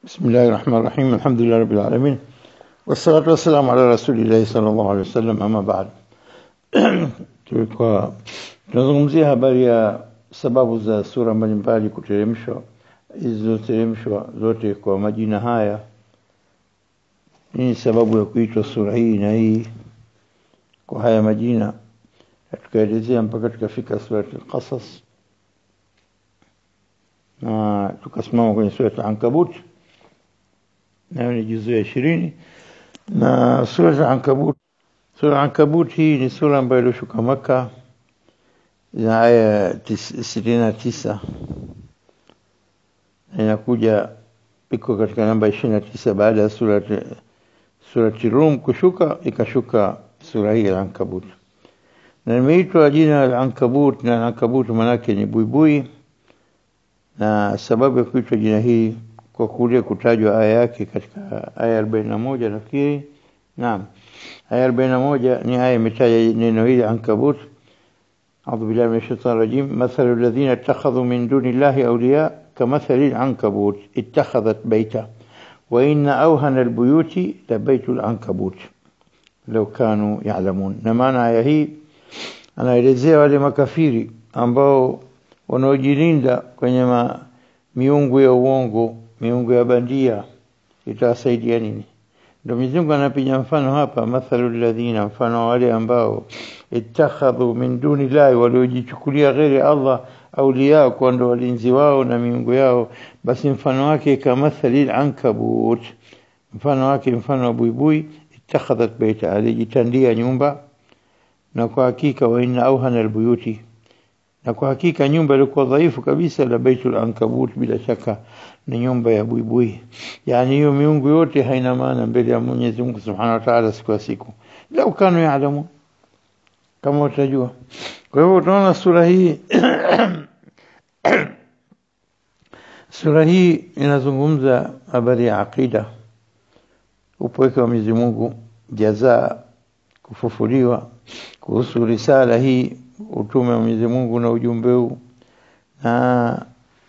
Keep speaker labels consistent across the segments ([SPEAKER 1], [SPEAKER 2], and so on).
[SPEAKER 1] بسم الله الرحمن الرحيم الحمد لله رب العالمين والصلاة والسلام على رسول الله صلى الله عليه wasallam ama baad tulikuwa tunazungumzia habari ya sababu za sura mbalimbali kuteremshwa zilizoteremshwa zote kwa majina haya nini sababu ya kuitwa sura hii na hii kwa haya majina na tukaelezea mpaka tukafika surat al-qasas na tukasimama kwenye surat al-ankabut nayo ni juzu ya ishirini na sura za ankabut sura ankabut hii ni sura ambayo ilishuka maka ina aya sitini na tisa na inakuja iko katika namba ishirini na tisa baada ya surati surati rum kushuka ikashuka sura hii ya ankabut na imeitwa jina la ankabut na ankabut manake ni buibui na sababu ya kuitwa jina hii kwa kule kutajwa aya yake katika aya arobaini na moja nafikiri naam aya arobaini na moja ni aya imetaja neno hili ankabut أعوذ بالله من الشيطان الرجيم مثل الذين اتخذوا من دون الله أولياء كمثل العنكبوت اتخذت بيتا وإن أوهن البيوت لبيت العنكبوت لو كانوا يعلمون نمانا aya hii anaelezea wale makafiri ambao wanaojilinda kwenye ma, miungu ya uongo miungu ya bandia itawasaidia nini ndio Mwenyezi Mungu anapiga mfano hapa mathalu alladhina mfano wale ambao ittakhadhu min duni llahi waliojichukulia ghairi Allah auliya kwa ndo walinzi wao na miungu yao basi mfano wake kama mathali ankabut mfano wake mfano wa buibui ittakhadhat baita alijitandia nyumba na kwa hakika wa inna auhana albuyuti na kwa hakika nyumba ilikuwa dhaifu kabisa la baitul ankabut bila shaka ni nyumba ya buibui yani hiyo miungu yote haina maana mbele ya Mwenyezi Mungu Subhanahu wa Ta'ala siku ya siku lau kanu yaalamu kama utajua kwa hivyo tunaona sura hii sura hii inazungumza habari ya aqida upweke wa Mwenyezi Mungu jazaa kufufuliwa kuhusu risala hii utume wa Mwenyezi Mungu na ujumbe huu na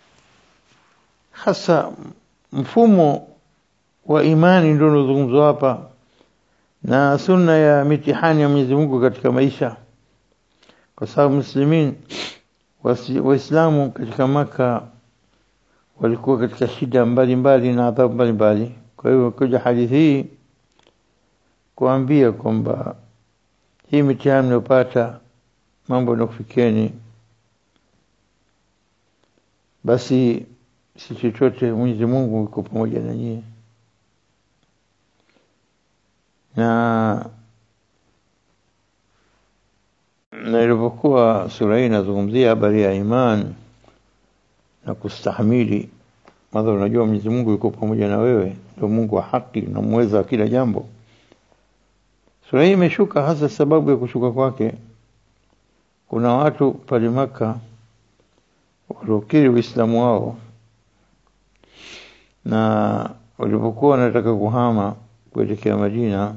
[SPEAKER 1] hasa mfumo wa imani ndio unazungumzwa hapa na sunna ya mitihani ya Mwenyezi Mungu katika maisha kwa sababu muslimin waislamu katika maka walikuwa katika shida mbalimbali na adhabu mbalimbali kwa hiyo kuja hadithi hii kuambia kwamba hii mitihani mnayopata mambo yanakufikieni basi si chochote Mwenyezi Mungu yuko pamoja na nyie na na ilipokuwa sura hii inazungumzia habari ya iman na kustahimili madha unajua Mwenyezi Mungu yuko pamoja na wewe ndio Mungu wa haki na muweza wa kila jambo sura hii imeshuka hasa sababu ya kushuka kwake kuna watu pale maka waliokiri Uislamu wao na walipokuwa wanataka kuhama kuelekea Madina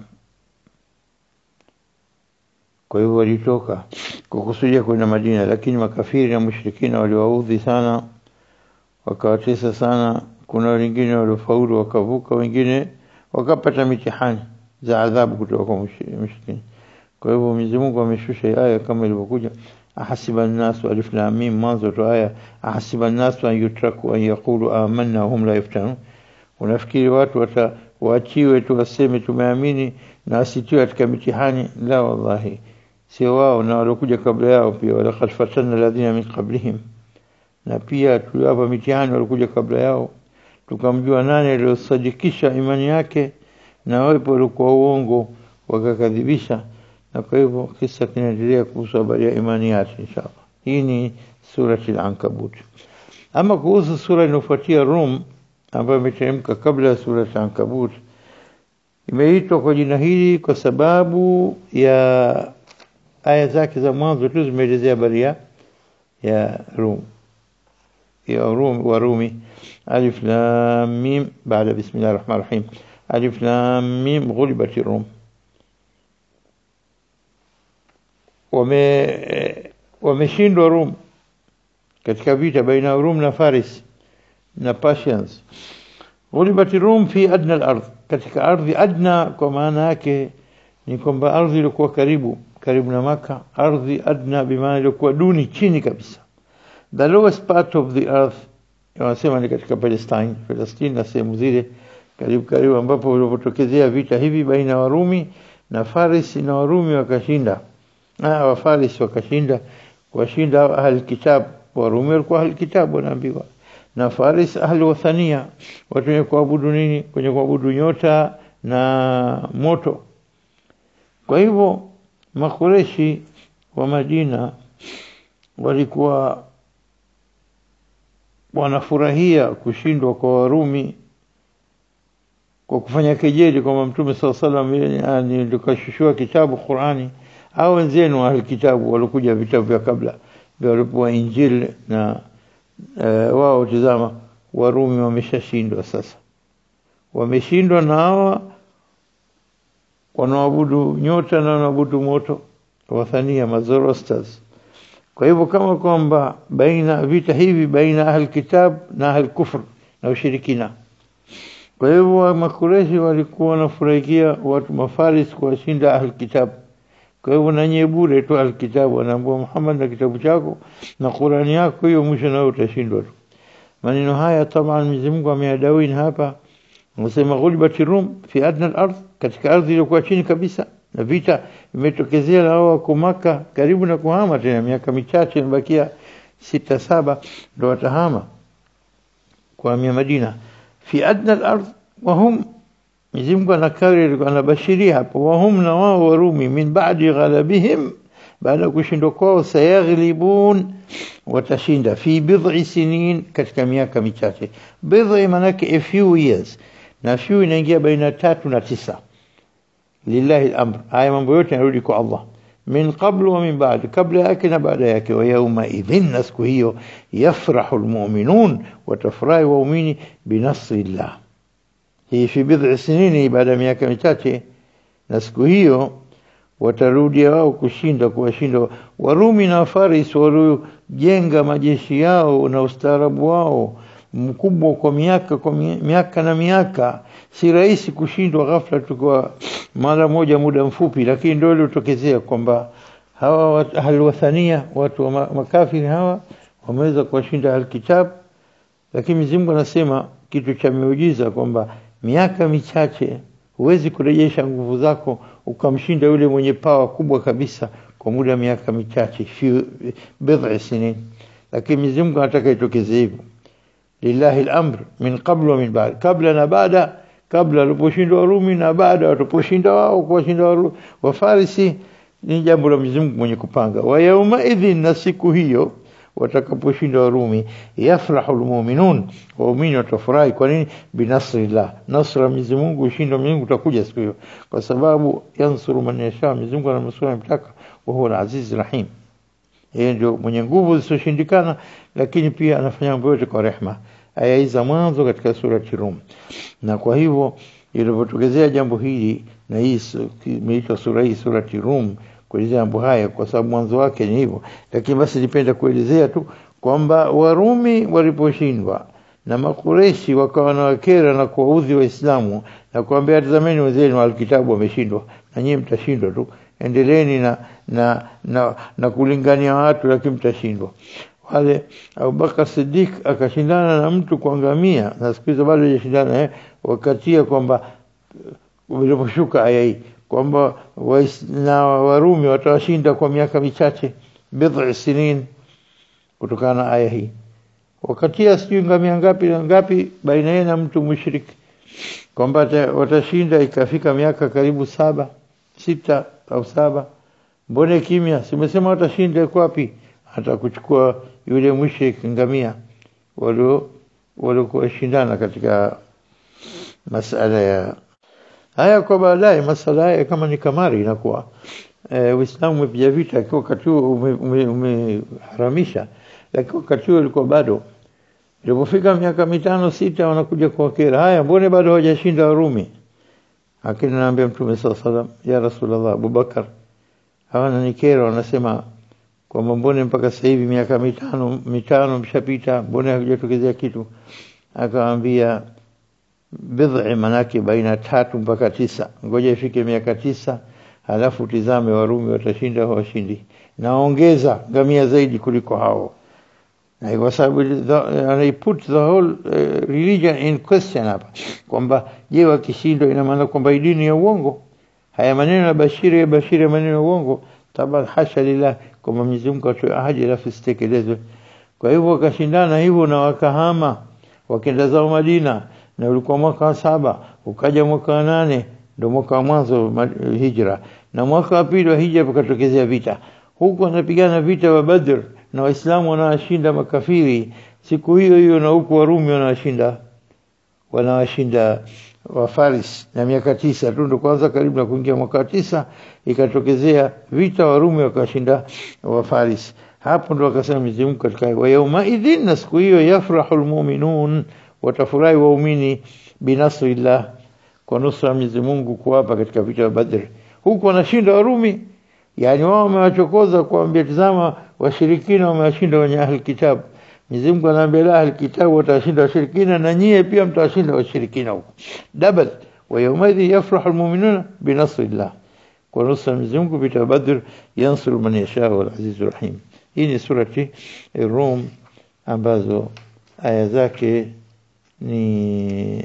[SPEAKER 1] kwa hivyo walitoka kwa kusudia kwenda Madina lakini makafiri na mushrikina waliwaudhi sana wakawatesa sana kuna wengine waliofaulu wakavuka wengine wakapata mitihani za adhabu kutoka kwa mushrikina kwa hivyo Mwenyezi Mungu ameshusha aya kama ilivyokuja ahasiba an-nasu alif lam mim mwanzo tu aya ahasiba an-nasu an yutraku an yaqulu amanna hum la yaftanun unafikiri watu wata waachiwe tu waseme tumeamini na asitiwe katika mitihani la wallahi sio wao na waliokuja kabla yao pia wala qad fatanna alladhina min qablihim na pia tuliwapa mitihani waliokuja kabla yao tukamjua nani aliyosadikisha imani yake na wapo walikuwa uongo wakakadhibisha na kwa hivyo kisa kinaendelea kuhusu habari ya imani yake inshallah hii ni surati al-ankabut ama kuhusu sura inayofuatia rum ambayo imeteremka kabla ya surati al-ankabut imeitwa kwa jina hili kwa sababu ya aya zake za mwanzo tu zimeelezea habari ya ya rum ya rum wa rumi alif lam mim baada bismillahir rahmanir rahim alif lam mim ghulibat rum wame wameshindwa Rum katika vita baina ya Rum na Faris na Persians Ghulibati Rum fi adna al-ardh, katika ardhi adna, kwa maana yake ni kwamba ardhi iliyokuwa karibu karibu na Maka, ardhi adna bimaana iliyokuwa duni chini kabisa. The lowest part of the earth wanasema ni katika Palestine, Palestine na sehemu zile karibu karibu, ambapo ulipotokezea vita hivi baina ya Warumi na Faris, na Warumi wakashinda, ah, Wafaris wakashinda, kuwashinda ahli kitab. Warumi walikuwa ahli kitab wanaambiwa, na Faris ahli wathania, watu wenye kuabudu nini? Kwenye kuabudu nyota na moto. Kwa hivyo Makureshi wa Madina walikuwa wanafurahia kushindwa kwa Warumi kwa kufanya kejeli kwamba Mtume saa salam yani likashushua kitabu Qurani au wenzenu ahli kitabu walikuja vitabu vya kabla vya walipoa Injili na e, wao tizama, Warumi wameshashindwa sasa, wameshindwa na hawa wanaoabudu nyota na wanaoabudu moto, wathania Mazorostas. Kwa hivyo kama kwamba baina vita hivi baina ahli kitab na ahli kufr na ushirikina. Kwa hivyo Makureshi walikuwa wanafurahikia watu mafaris kuwashinda ahli kitab. Kwa hivyo nanye bure tu ahli kitab, wanaambia Muhammad na kitabu chako na Qurani yako hiyo, mwisho nao utashindwa tu. Maneno haya taban Mwenyezi Mungu ameadawini hapa, anasema ghulibati rum fi adna al-ardh, katika ardhi iliyokuwa chini kabisa na vita imetokezea na wao wako Maka karibu na kuhama tena, miaka michache imebakia sita saba ndo watahama kuhamia Madina. fi adna al-ardh wa hum, Mwenyezi Mungu anakariri anabashiria hapo, wa hum, na wao Warumi, min ba'di ghalabihim, baada ya kushindwa kwao, sayaghlibun, watashinda, fi bid'i sinin, katika miaka michache. Bid'i manake a few years, na few inaingia baina tatu na tisa lillahi al-amr, haya mambo yote yanarudi kwa Allah, min qablu wa min ba'd, kabla yake na baada yake. Wa yauma idhin, na siku hiyo, yafrahu almu'minun, watafurahi waumini binasrillah. Hii fi bid'i sinini, baada ya miaka michache, na siku hiyo watarudia wao kushinda, kuwashinda Warumi na Faris waliojenga majeshi yao na ustaarabu wao mkubwa kwa miaka kwa miaka na miaka. Si rahisi kushindwa ghafla tu kwa mara moja muda mfupi, lakini ndio iliotokezea kwamba hawa ahlwathania watu wa makafiri hawa wameweza kuwashinda alkitab. Lakini Mwenyezi Mungu anasema kitu cha miujiza kwamba miaka michache huwezi kurejesha nguvu zako ukamshinda yule mwenye pawa kubwa kabisa kwa muda wa miaka michache, fi bid'i sinin. Lakini Mwenyezi Mungu anataka itokeze hivyo lillahi al-amr min qablu wa min ba'd, kabla na baada. Kabla waliposhinda Warumi na baada waliposhinda wao kuwashinda Wafarisi, ni jambo la Mwenyezi Mungu mwenye kupanga. Wa yauma idhin, na siku hiyo watakaposhinda Warumi, yafrahu almu'minun, waumini watafurahi. Kwa nini? Binasrillah, nasra Mwenyezi Mungu, ushindi wa Mwenyezi Mungu utakuja siku hiyo, kwa sababu yansuru man yasha, Mwenyezi Mungu anamsura mtaka, wa huwa al-aziz rahim yeye ndio mwenye nguvu zisizoshindikana, lakini pia anafanya mambo yote kwa rehma. Aya hizi za mwanzo katika surati Rum. Na kwa hivyo ilipotokezea jambo hili, na hii imeitwa sura hii surati Rum, kuelezea mambo haya, kwa sababu mwanzo wake ni hivyo. Lakini basi nipenda kuelezea tu kwamba Warumi waliposhindwa na Makureshi wakawa na wakera na kuwaudhi Waislamu na kuambia, tazameni wenzenu alkitabu wameshindwa, na nyinyi mtashindwa tu endeleeni na, na, na, na kulingania watu lakini mtashindwa. Wale Abubakar Siddiq akashindana na mtu kwa ngamia, na siku hizo bado hajashindana eh, wakatia kwamba iliposhuka aya hii kwamba na Warumi watawashinda kwa miaka michache, bid'i sinin, kutokana na aya hii wakatia sijui ngamia ngapi na ngapi baina yeye na mtu mushriki kwamba watashinda, ikafika miaka karibu saba sita au saba. Mbone kimya? Simesema watashinda, iko wapi? Hata kuchukua yule mushrik ngamia walio waliokuwa shindana katika masala ya haya. Kwa baadaye masala haya kama ni kamari inakuwa e, Uislamu umepiga vita kwa wakati huo umeharamisha ume, lakini wakati huo ilikuwa bado. Ilipofika miaka mitano sita, wanakuja kwa kera, haya, mbone bado hawajashinda Warumi? Lakini naambia Mtume saa salam, ya Rasulullah, Abubakar hawana nikera, wanasema kwamba mbone mpaka sasa hivi miaka mitano mitano mshapita, mbone hakujatokezea kitu? Akawaambia, bidhi manake baina tatu mpaka tisa ngoja ifike miaka tisa halafu tizame warumi watashinda au washindi naongeza ngamia zaidi kuliko hao na kwa sababu I put the whole uh, religion in question hapa kwamba je wakishindwa ina maana kwamba hii dini ya uongo haya maneno ya bashiri ya bashiri ya maneno ya uongo taban hasha lillah kwamba Mwenyezi Mungu atoe ahadi alafu isitekelezwe kwa hivyo wakashindana hivyo na wakahama wakaenda zao Madina na ulikuwa mwaka wa saba ukaja mwaka wa nane ndio mwaka wa mwanzo hijra na mwaka wa pili wa hijra pakatokezea vita huku wanapigana vita wa Badr na Waislamu wanawashinda makafiri siku hiyo hiyo na huku Warumi wanawashinda wanawashinda wa Faris na miaka tisa tu ndo kwanza karibu na kuingia mwaka tisa ikatokezea vita Warumi wakashinda wa Faris hapo ndo akasema Mwenyezi Mungu katika wa yauma idhin na siku hiyo yafrahu almu'minun watafurahi waumini binasrillah kwa nusra Mwenyezi Mungu kuwapa katika vita vya Badr huku wanashinda Warumi yani wao wamewachokoza kuambia tazama washirikina wamewashinda wenye ahli kitabu Mwenyezi Mungu anaambia la ahli kitabu watashinda washirikina na nyie pia mtawashinda washirikina huko double wa yawmadhi yafrahu almu'minuna binasrillah kwa nusra Mwenyezi Mungu vita Badr yansuru man yasha wal azizur rahim hii ni surati Rum ambazo aya zake ni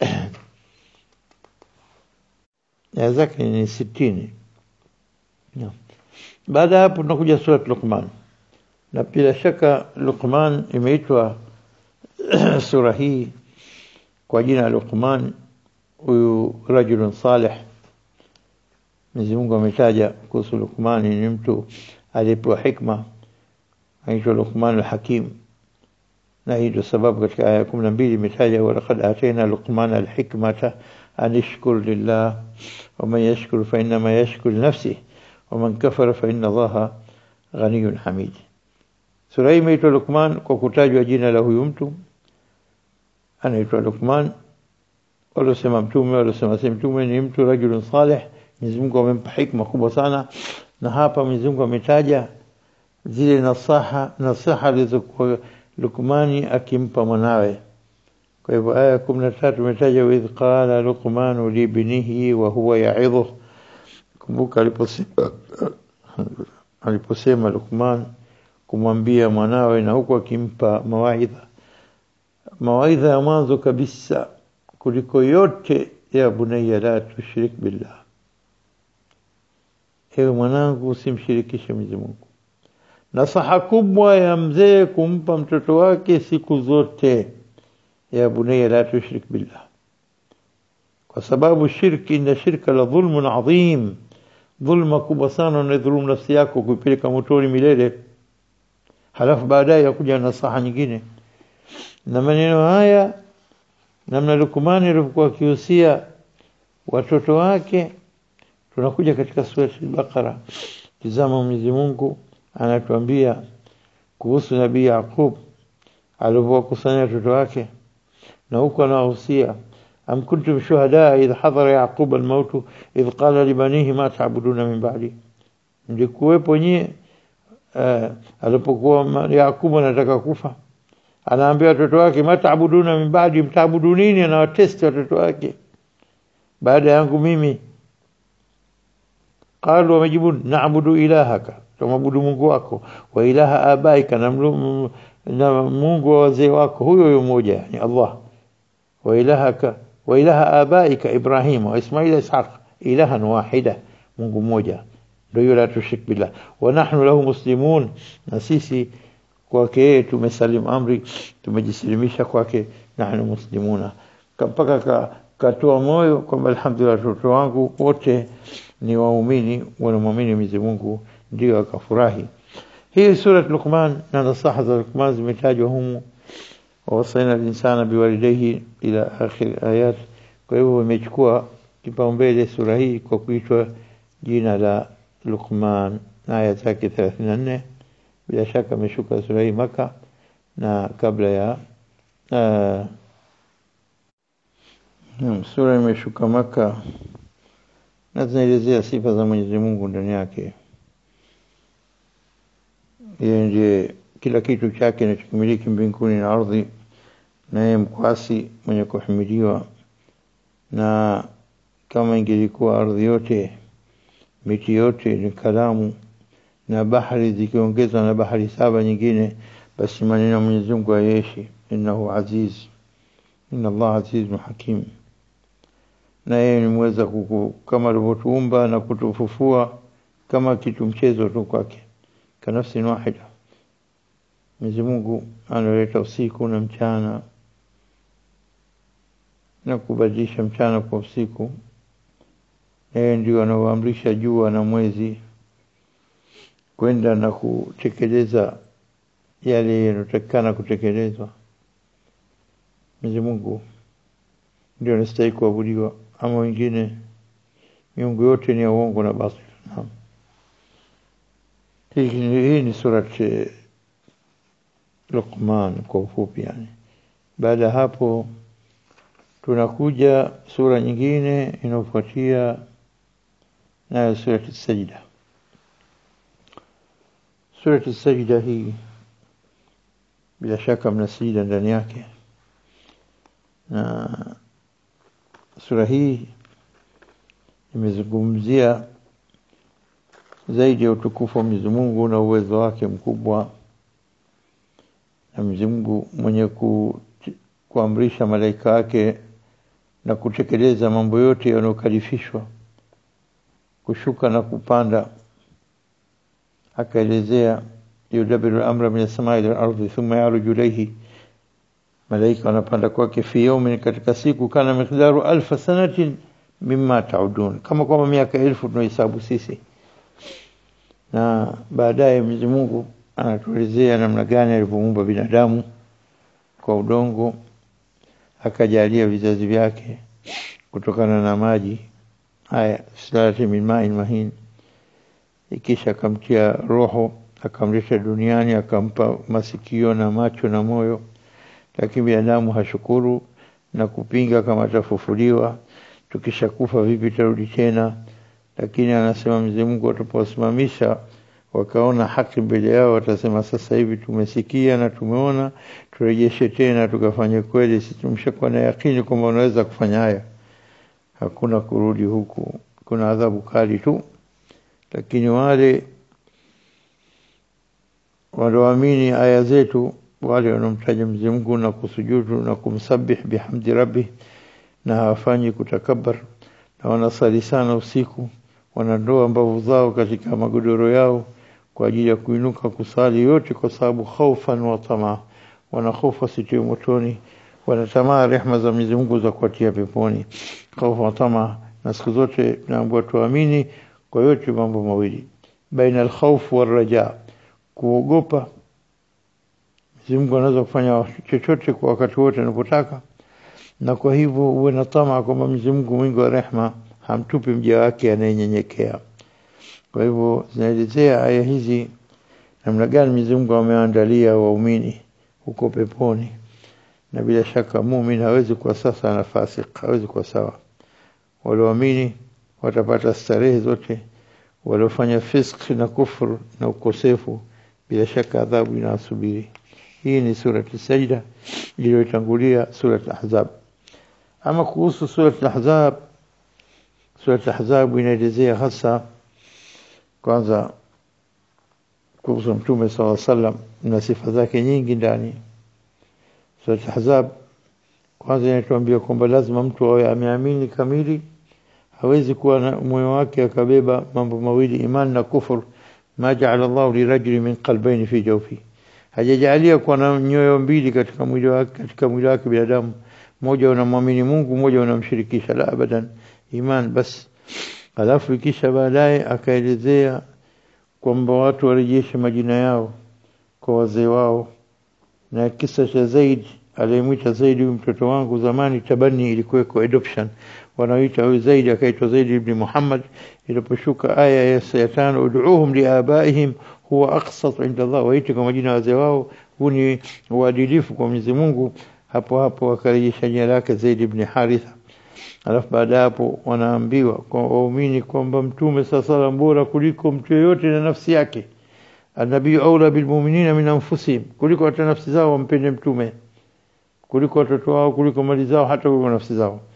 [SPEAKER 1] aya zake ni sitini no. baada hapo tunakuja surat Luqman na bila shaka Luqman imeitwa sura hii kwa jina Luqman huyu rajulun salih Mwenyezi Mungu ametaja kuhusu Luqman ni mtu aliyepewa hikma anaitwa Luqman al-Hakim na hii ndio sababu katika aya 12 imetaja walaqad atayna Luqman al-hikmata an ishkur lillah wa man yashkur fa inma yashkur li nafsihi wa man kafara fa inna Allaha ghaniyyun hamid Sura hii imeitwa Luqman kwa kutajwa jina la huyu mtu anaitwa Luqman walosema mtume walosema si mtume ni mtu rajulun salih Mwenyezi Mungu amempa hikma kubwa sana na hapa Mwenyezi Mungu ametaja zile nasaha nasaha alizokuwa Luqmani akimpa mwanawe kwa hivyo aya 13 imetaja idh qala Luqman li ibnihi wa huwa ya'idhu kumbuka aliposema aliposema Luqman kumwambia mwanawe na huku akimpa mawaidha mawaidha ya mwanzo kabisa kuliko yote ya bunayya la tushrik billah ewe mwanangu usimshirikishe Mwenyezi Mungu nasaha kubwa ya mzee kumpa mtoto wake siku zote ya bunayya la tushrik billah kwa sababu shirki na shirka la dhulmun adhim dhulma kubwa sana unadhulumu nafsi yako kuipeleka motoni milele halafu baadaye yakuja nasaha nyingine na maneno haya namna Lukumani alivyokuwa akihusia watoto wake tunakuja katika sura al-Baqara tizama Mwenyezi Mungu anatuambia kuhusu nabii Yaqub alivyokusanya watoto wake na huko anawahusia am kuntum shuhada idh hadara yaqub al-maut idh qala libanihi ma ta'buduna min ba'di mlikuwepo nyie uh, alipokuwa Yakubu anataka kufa anaambia watoto wake mataabuduna min baadi mtaabudu nini anawatesti watoto wake baada yangu mimi qalu wamejibu naabudu ilahaka tumwabudu Mungu wako wa ilaha abaika na, na Mungu wa wazee wako huyo huyo mmoja ni Allah wa ilahaka wa ilaha abaika Ibrahim wa Ismail Ishaq ilahan wahida Mungu mmoja ndio la tushrik billah wa nahnu lahu muslimun na sisi kwake yeye tumesalimu amri tumejisilimisha kwake nahnu muslimuna mpaka ka, katoa moyo kwamba alhamdulillah watoto wangu wote ni waumini wanamwamini Mwenyezi Mungu ndio akafurahi hii sura Luqman na nasaha za Luqman zimetajwa humu wasaina al-insana biwalidayhi ila akhir ayat kwa hivyo imechukua kipaumbele sura hii kwa kuitwa jina la Luqman na aya zake 34 bila shaka ameshuka sura hii maka na kabla ya uh, sura imeshuka maka na zinaelezea sifa za Mwenyezi Mungu ndani yake yeye ndiye kila kitu chake kinachomiliki mbinguni na ardhi na yeye mkwasi mwenye kuhimidiwa na kama ingelikuwa ardhi yote miti yote ni kalamu na bahari zikiongezwa na bahari saba nyingine basi maneno ya Mwenyezi Mungu hayeshi innahu aziz inna Allah azizun hakim na yeye ni mweza kuku, kama alivyotuumba na kutufufua kama kitu mchezo tu kwake kanafsi wahida Mwenyezi Mungu analeta usiku na mchana na kubadilisha mchana kwa usiku yeye ndio anaoamrisha jua na mwezi kwenda na kutekeleza yale yanayotakikana kutekelezwa. Mwenyezi Mungu ndio anastahili kuabudiwa, ama wengine miungu yote ni ya uongo na batili. Naam, hii, hii ni surat Luqman kwa ufupi yani. Baada ya hapo tunakuja sura nyingine inayofuatia nayo surati Sajda. Surati Sajda hii bila shaka mna sijida ndani yake, na sura hii imezungumzia zaidi ya utukufu wa Mwenyezi Mungu na uwezo wake mkubwa, na Mwenyezi Mungu mwenye ku, kuamrisha malaika wake na kutekeleza mambo yote yanayokalifishwa kushuka na kupanda akaelezea yudabiru amra min as-samai ila al-ardi thumma yaruju ilayhi malaika wanapanda kwake fi yawmin katika siku kana miqdaru alfa sanatin mimma taudun kama kwamba miaka elfu tunahesabu sisi na baadaye Mwenyezi Mungu anatuelezea namna gani alivyomuumba binadamu kwa udongo akajalia vizazi vyake kutokana na maji haya salati min ma'in mahin ikisha akamtia roho akamleta duniani akampa masikio na macho na moyo lakini binadamu hashukuru na kupinga kama atafufuliwa tukishakufa vipi tarudi tena lakini anasema Mwenyezi Mungu atapowasimamisha wakaona haki mbele yao watasema sasa hivi tumesikia na tumeona turejeshe tena tukafanye kweli sisi tumeshakuwa na yakini kwamba unaweza kufanya haya hakuna kurudi huku kuna adhabu kali tu lakini wale walioamini aya zetu wale wanaomtaja Mwenyezi Mungu na kusujudu na kumsabih bihamdi rabbi na hawafanyi kutakabar na wanasali sana usiku wanandoa mbavu zao katika magodoro yao kwa ajili ya kuinuka kusali yote kwa sababu khaufan wa tamaa wanahofu wasitiwe motoni wanatamaa rehma za Mwenyezi Mungu za kuatia peponi khaufu wa tamaa na siku zote naambiwa tuamini kwa yote mambo mawili baina alkhawf waraja kuogopa Mwenyezi Mungu anaweza kufanya chochote kwa wakati wote anapotaka na kwa hivyo uwe na tamaa kwamba Mwenyezi Mungu mwingi wa rehma hamtupi mja wake anayenyenyekea kwa hivyo zinaelezea aya hizi namna gani Mwenyezi Mungu ameandalia waumini huko peponi na bila shaka muumini hawezi kuwa sasa na fasik hawezi kuwa sawa walioamini watapata starehe zote waliofanya fisk na kufur na ukosefu bila shaka adhabu inawasubiri hii ni surati sajda iliyotangulia surati ahzab ama kuhusu surati ahzab surati ahzab inaelezea hasa kwanza kuhusu mtume saw sallam na sifa zake nyingi ndani surati ahzab kwanza inatuambia kwamba lazima mtu awe ameamini kamili hawezi kuwa na moyo wake akabeba mambo mawili imani na kufur ma ja'ala Allah lirajuli min qalbayn fi jawfi hajajalia kuwa na nyoyo mbili katika mwili wake katika mwili wake binadamu moja unamwamini Mungu moja unamshirikisha la abadan iman bas alafu ikisha baadaye akaelezea kwamba watu warejeshe majina yao kwa wazee wao na kisa cha Zaid aliyemwita Zaid mtoto wangu zamani tabani ilikuweko adoption wanaoita huyu Zaid akaitwa Zaid ibn Muhammad iliposhuka aya ya tano ud'uuhum liabaihim huwa aqsat inda Allah waite kwa majina ya wazee wao huu ni uadilifu kwa Mwenyezi Mungu hapo hapo akarejesha jina lake Zaid ibn Haritha alafu baada hapo wanaambiwa kwa waumini kwamba mtume sasa bora kuliko mtu yeyote na nafsi yake anabii aula bilmu'minina min anfusihim kuliko hata nafsi zao wampende mtume kuliko watoto wao kuliko mali zao hata kuliko nafsi zao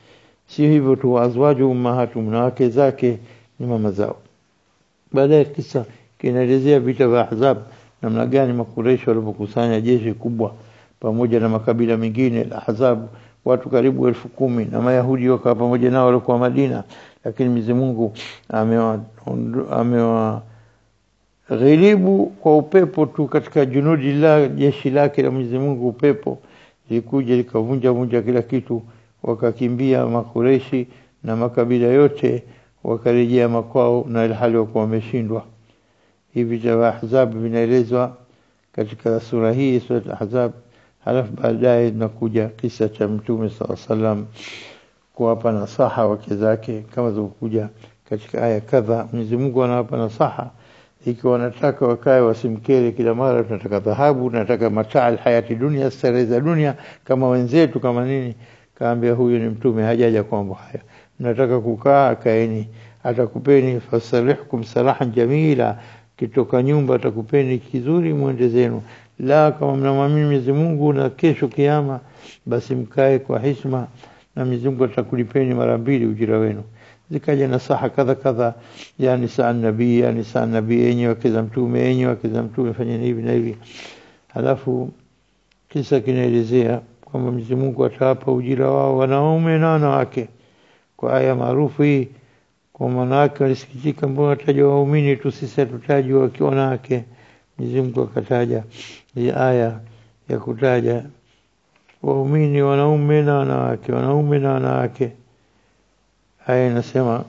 [SPEAKER 1] si hivyo tu azwaju ummahatum na wake zake ni mama zao baadaye kisa kinaelezea vita vya ahzab namna gani makureishi walivyokusanya jeshi kubwa pamoja na makabila mengine ahzab watu karibu elfu kumi na mayahudi wakawa pamoja nao walikuwa madina lakini mwenyezi mungu amewa amewa ghilibu kwa upepo tu katika junudi la jeshi lake la Mwenyezi Mungu upepo likuja likavunja vunja kila kitu wakakimbia makureshi na makabila yote wakarejea makwao na ilhali wakuwa wameshindwa hivi vya ahzab vinaelezwa katika sura hii sura ahzab halafu baadaye tunakuja kisa cha mtume saa salam kuwapa nasaha wake zake kama zilivyokuja katika aya kadha Mwenyezi Mungu anawapa nasaha ikiwa wanataka wakae wasimkere kila mara tunataka dhahabu tunataka mataa hayati dunia starehe za dunia kama wenzetu kama nini kaambia huyu ni mtume hajaja kwa mambo haya mnataka kukaa kaeni atakupeni fasalihkum salahan jamila kitoka nyumba atakupeni kizuri mwende zenu la kama mnamwamini Mwenyezi Mungu na kesho kiama basi mkae kwa heshima na Mwenyezi Mungu atakulipeni mara mbili ujira wenu zikaja nasaha kadha kadha ya nisa nabii ya nisa nabii enyi wake za mtume enyi wake za mtume fanyeni hivi na hivi halafu kisa kinaelezea kwamba Mwenyezi Mungu atawapa ujira wao wanaume na wanawake kwa aya maarufu hii kwa wanawake walisikitika mbona watajwa waumini tu sisi hatutajwa wakiwa wanawake Mwenyezi Mungu akataja hii aya ya kutaja waumini wanaume na wanawake wanaume na wanawake aya inasema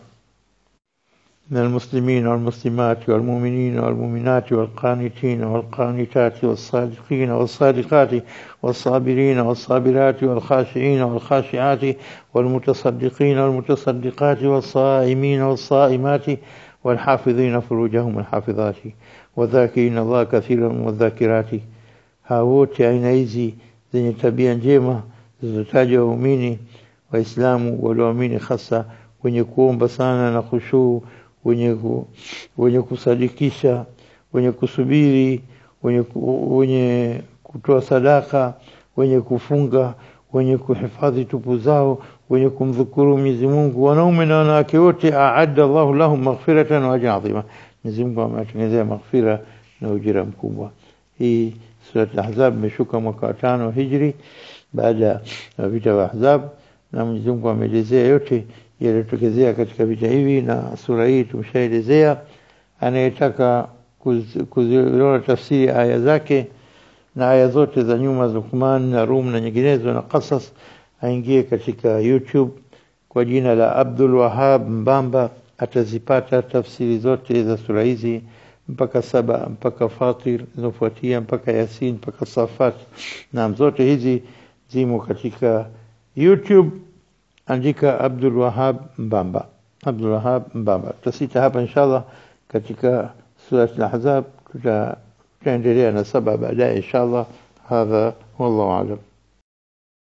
[SPEAKER 1] من المسلمين والمسلمات والمؤمنين والمؤمنات والقانتين والقانتات والصادقين والصادقات والصابرين والصابرات والخاشعين والخاشعات والمتصدقين والمتصدقات والصائمين والصائمات والحافظين فروجهم والحافظات والذاكرين الله كثيرا والذاكرات هاوت aina hizi zenye tabia njema zilizotajwa waumini waislamu walioamini hasa wenye kuomba sana na khushuu wenye ku, wenye kusadikisha wenye kusubiri wenye ku, wenye kutoa sadaka wenye kufunga wenye kuhifadhi tupu zao wenye kumdhukuru Mwenyezi Mungu wanaume na wanawake wote aadda Allahu lahum maghfiratan wa ajran adhima Mwenyezi Mungu amewatengenezea maghfira na ujira mkubwa hii sura al-Ahzab imeshuka mwaka wa tano hijri baada ya vita vya Ahzab na Mwenyezi Mungu ameelezea yote yaliyotokezea katika vita hivi na sura hii tumeshaelezea anayetaka kuziona tafsiri aya zake na aya zote za nyuma za Luqman na Rum na nyinginezo na Qasas aingie katika YouTube kwa jina la Abdul Wahab Mbamba atazipata tafsiri zote za sura hizi mpaka saba mpaka Fatir zinafuatia mpaka Yasin mpaka Safat na zote hizi zimo katika YouTube andika Abdul Wahab Mbamba Abdul Wahab Mbamba tutasita hapa inshallah katika sura al-Ahzab tutaendelea na saba baadaye inshallah hadha wallahu a'lam